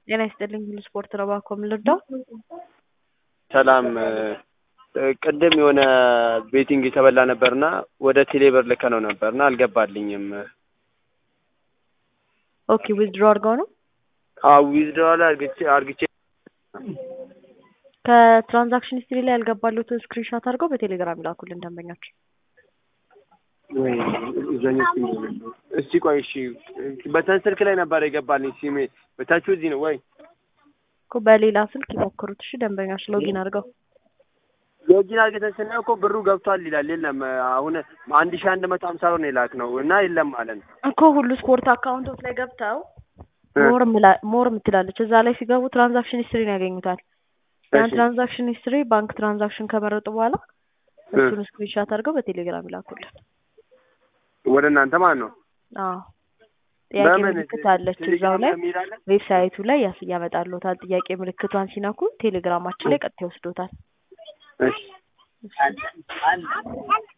ጤና ይስጥልኝ ሁሉ ስፖርት ነው እባክዎ ምን ልርዳው? ሰላም ቅድም የሆነ ቤቲንግ የተበላ ነበርና ወደ ቴሌብር ልከነው ነበርና አልገባልኝም። ኦኬ ዊዝድሮ አድርገው ነው አዎ ዊዝድሮዋል አርግቼ አርግቼ ከትራንዛክሽን ሂስትሪ ላይ ያልገባሉትን ስክሪንሾት አድርገው በቴሌግራም ይላኩልን ደንበኛችን። ወይ እዛኛው ሲም እስቲ ቆይ እሺ በተን ስልክ ላይ ነበር የገባልኝ ሲሜ በታችሁ እዚህ ነው ወይ እኮ በሌላ ስልክ ይሞክሩት እሺ ደንበኛች ሎጊን አድርገው ሎጊን አድርገን ስናየው እኮ ብሩ ገብቷል ይላል የለም አሁን አንድ ሺህ አንድ መቶ ሀምሳ ብር ነው የላክነው እና የለም ማለት ነው እኮ ሁሉ ስፖርት አካውንቶች ላይ ገብተው ሞር ምላ- ሞር ምትላለች እዛ ላይ ሲገቡ ትራንዛክሽን ሂስትሪን ያገኙታል። ያን እሺ። ትራንዛክሽን ሂስትሪ ባንክ ትራንዛክሽን ከመረጡ በኋላ እሱን ስክሪንሻት አድርገው በቴሌግራም ይላኩልን። ወደ እናንተ ማለት ነው አዎ ጥያቄ በምን ምልክት አለች እዛው ላይ የሚል አለ? ዌብሳይቱ ላይ ያስ ያመጣልዎታል። ጥያቄ ምልክቷን ሲነኩ ቴሌግራማችን ላይ ቀጥታ ይወስዶታል። እሺ